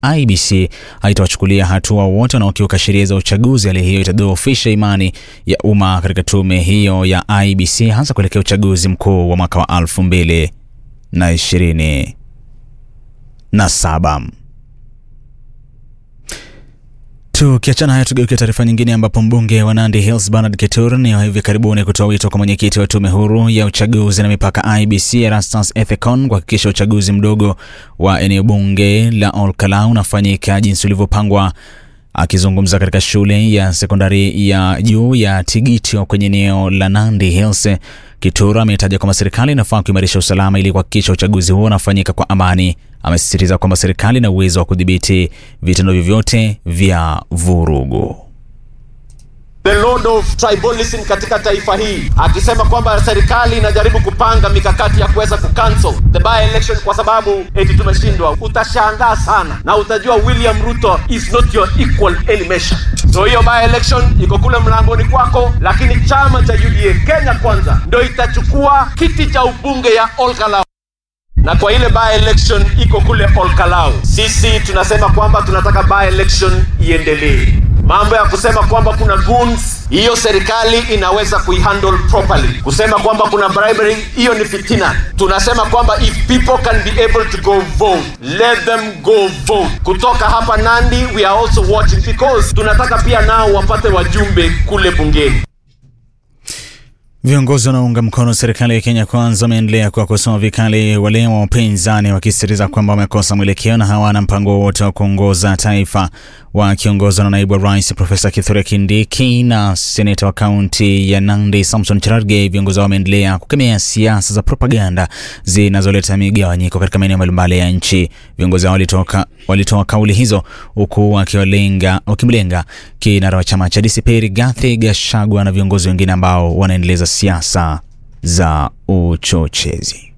IBC haitawachukulia hatua wote wanaokiuka sheria za uchaguzi. Hali hiyo itadhoofisha imani ya umma katika tume hiyo ya IBC hasa kuelekea uchaguzi mkuu wa mwaka wa elfu mbili na ishirini na saba. Tukiachana haya, tugeukia taarifa nyingine, ambapo mbunge wa Nandi Hills Bernard Ketur ni hivi karibuni kutoa wito kwa mwenyekiti wa tume huru ya uchaguzi na mipaka IBC Erastus Ethekon kuhakikisha uchaguzi mdogo wa eneo bunge la Olkalau unafanyika jinsi ulivyopangwa. Akizungumza katika shule ya sekondari ya juu ya Tigitio kwenye eneo la Nandi Hills, Kitur ametaja kwamba serikali inafaa kuimarisha usalama ili kuhakikisha uchaguzi huo unafanyika kwa amani. Amesisitiza kwamba serikali ina uwezo wa kudhibiti vitendo vyovyote vya vurugu. The load of tribalism katika taifa hii, akisema kwamba serikali inajaribu kupanga mikakati ya kuweza kucancel the by election kwa sababu eti tumeshindwa. Utashangaa sana na utajua William Ruto is not your equal any measure. So hiyo by election iko kule mlangoni kwako, lakini chama cha UDA Kenya Kwanza ndio itachukua kiti cha ubunge ya Olkalau na kwa ile by election iko kule Olkalau, sisi tunasema kwamba tunataka by election iendelee. Mambo ya kusema kwamba kuna goons, hiyo serikali inaweza kuihandle properly. Kusema kwamba kuna bribery, hiyo ni fitina. Tunasema kwamba if people can be able to go vote, let them go vote. Kutoka hapa Nandi, we are also watching because tunataka pia nao wapate wajumbe kule bungeni. Viongozi wanaounga mkono serikali ya Kenya Kwanza wameendelea kuwakosoa vikali wale wa upinzani wakisisitiza kwamba wamekosa mwelekeo na hawana mpango wowote wa kuongoza taifa. Wakiongozwa na naibu wa rais Profesa Kithure Kindiki na seneta wa kaunti ya Nandi Samson Cherargei, viongozi hao wameendelea kukemea siasa za propaganda zinazoleta migawanyiko katika maeneo mbalimbali ya nchi. Viongozi hao walitoa walitoa kauli hizo huku wakimlenga kinara wa chama cha DCP Rigathi Gachagua na viongozi wengine ambao wanaendeleza siasa za uchochezi.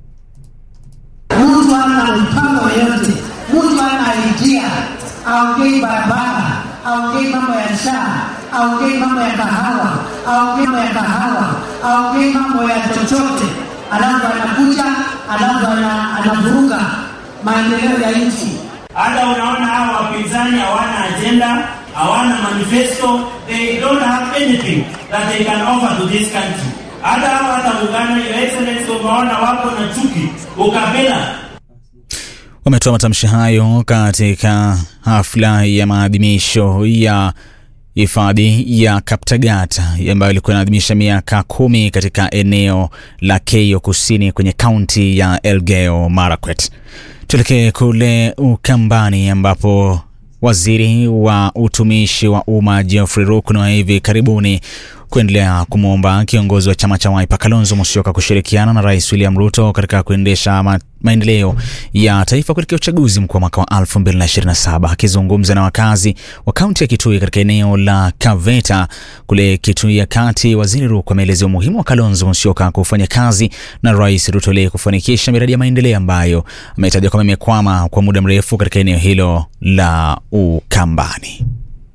Mtu ana mpango yoyote, mtu ana idea, aongei barabara, aongei mambo ya shaa, aongei mambo ya kahawa, aongei mambo ya kahawa, aongei mambo ya chochote, alafu anakuja, alafu anavuruga maendeleo ya nchi. Hata unaona hawa wapinzani hawana agenda, hawana manifesto, they don't have anything that they can offer to this country. Hata hawa hata muungano, your excellency, umeona wako na chuki, ukabila. Wametoa matamshi hayo katika hafla ya maadhimisho ya hifadhi ya Kaptagat ambayo ilikuwa inaadhimisha miaka kumi katika eneo la Keio Kusini kwenye kaunti ya Elgeyo Marakwet. Tuelekee kule Ukambani ambapo waziri wa utumishi wa umma Geoffrey Ruku na hivi karibuni kuendelea kumwomba kiongozi wa chama cha Wiper Kalonzo Musyoka kushirikiana na Rais William Ruto katika kuendesha ma maendeleo ya taifa kuelekea uchaguzi mkuu wa mwaka wa 2027. Akizungumza na wakazi wa kaunti ya Kitui katika eneo la Kaveta kule Kitui ya Kati, waziri Ruku ameelezea umuhimu wa Kalonzo Musyoka kufanya kazi na Rais Ruto ili kufanikisha miradi ya maendeleo ambayo ametaja kwamba imekwama kwa muda mrefu katika eneo hilo la Ukambani.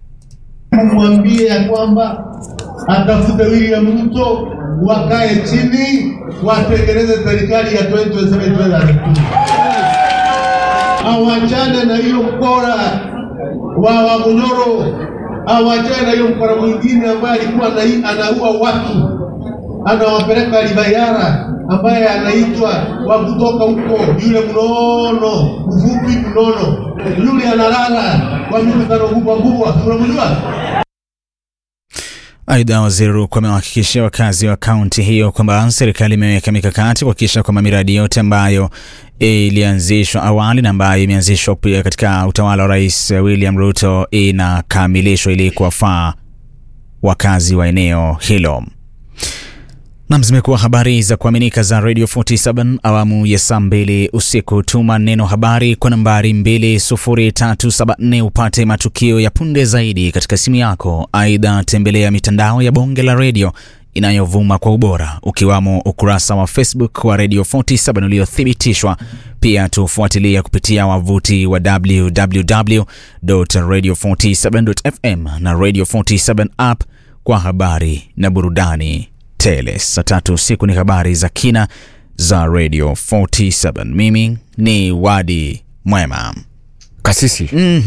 Mwambie ya kwamba atafute William Ruto, wakae chini, watengeneze serikali ya 2027 awachane na hiyo mkora wa Wamunyoro, awachane na hiyo mkora mwingine ambaye alikuwa anaua watu, anawapeleka Libayara, ambaye anaitwa wa kutoka huko, yule mnono mfupi mnono, yule analala kwa mikutano kubwa kubwa, unamjua? Aidha, waziri Ruku amewahakikishia wakazi wa kaunti hiyo kwamba serikali imeweka mikakati kuhakikisha kwamba miradi yote ambayo ilianzishwa awali na ambayo imeanzishwa pia katika utawala wa Rais William Ruto inakamilishwa ili kuwafaa wakazi wa eneo hilo. Nam, zimekuwa habari za kuaminika za Radio 47 awamu ya saa mbili usiku. Tuma neno habari kwa nambari 20374 upate matukio ya punde zaidi katika simu yako. Aidha, tembelea mitandao ya bonge la redio inayovuma kwa ubora ukiwamo ukurasa wa Facebook wa Radio 47 uliothibitishwa. Pia tufuatilia kupitia wavuti wa www.radio47.fm na Radio 47 app kwa habari na burudani tele. Saa tatu usiku ni habari za kina za Radio 47. Mimi ni Wadi Mwema. kasisi mm.